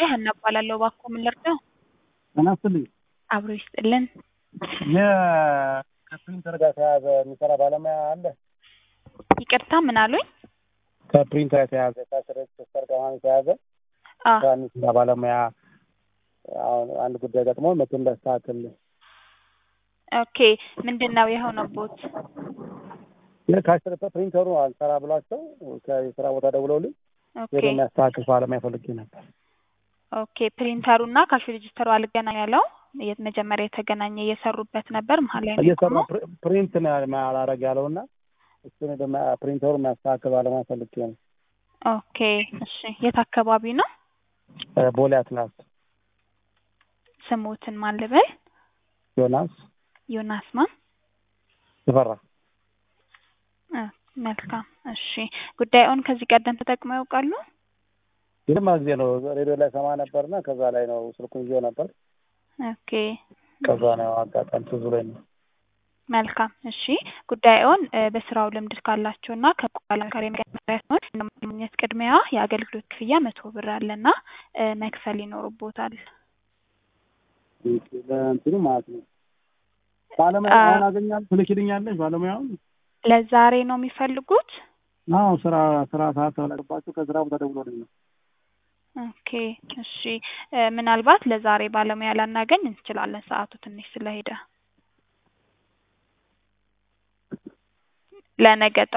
ጉዳይ ሀና እባላለሁ። እባክዎ ምን ልርዳው? ጤና ይስጥልኝ። አብሮ ይስጥልን። ከፕሪንተር ጋር የተያያዘ የሚሰራ ባለሙያ አለ? ይቅርታ ምን አሉኝ? ከፕሪንተር የተያያዘ ከስር ጋር የተያያዘ አ ስራ የሚሰራ ባለሙያ አሁን አንድ ጉዳይ ገጥሞ መቶ እንዳስተካክል ኦኬ ምንድን ነው የሆነቦት? ከአስር ፕሪንተሩ አልሰራ ብሏቸው ከስራ ቦታ ደውለውልኝ ኦኬ ሄዶ የሚያስተካክል ባለሙያ ፈልጌ ነበር። ኦኬ ፕሪንተሩ እና ካሽ ሬጅስተሩ አልገናኝ ያለው የት መጀመሪያ የተገናኘ እየሰሩበት ነበር መሀል ላይ ነው እየሰራ የቆመው? ፕሪ- ፕሪንት ነው አላረግ ያለው እና እሱን ሄዶ የሚያ- ፕሪንተሩ የሚያስተካክል ባለሙያ ፈልጌ ነው። ኦኬ እሺ የት አካባቢ ነው? እ ቦሌ አትላስ ስሙትን ማን ልበል? ዮናስ ዮናስ ማን? ተፈራ እ መልካም እሺ ጉዳዩን ከዚህ ቀደም ተጠቅመው ያውቃሉ? የልማ ጊዜ ነው ሬዲዮ ላይ ሰማ ነበርና ከዛ ላይ ነው ስልኩን ይዤው ነበር። ኦኬ ከዛ ነው አጋጣሚ ትዝ ብሎኝ ነው። መልካም እሺ ጉዳዩን እ በስራው ልምድ ካላቸው እና ከባለሙያ ጋር የሚገናኝ ሲሆን ለማግኘት ቅድሚያ የአገልግሎት ክፍያ መቶ ብር አለና እ መክፈል ይኖርቦታል። ለእንትኑ ማለት ነው ባለሙያ አ- አሁን አገኛለሁ ትልኪልኛለሽ ባለሙያውን? ለዛሬ ነው የሚፈልጉት? አዎ ስራ ስራ ሰዓት ተበላሽባቸው ከስራ ቦታ ደውሎልኝ ነው። ኦኬ እሺ እ ምናልባት ለዛሬ ባለሙያ ላናገኝ እንችላለን ሰዓቱ ትንሽ ስለሄደ ለነገ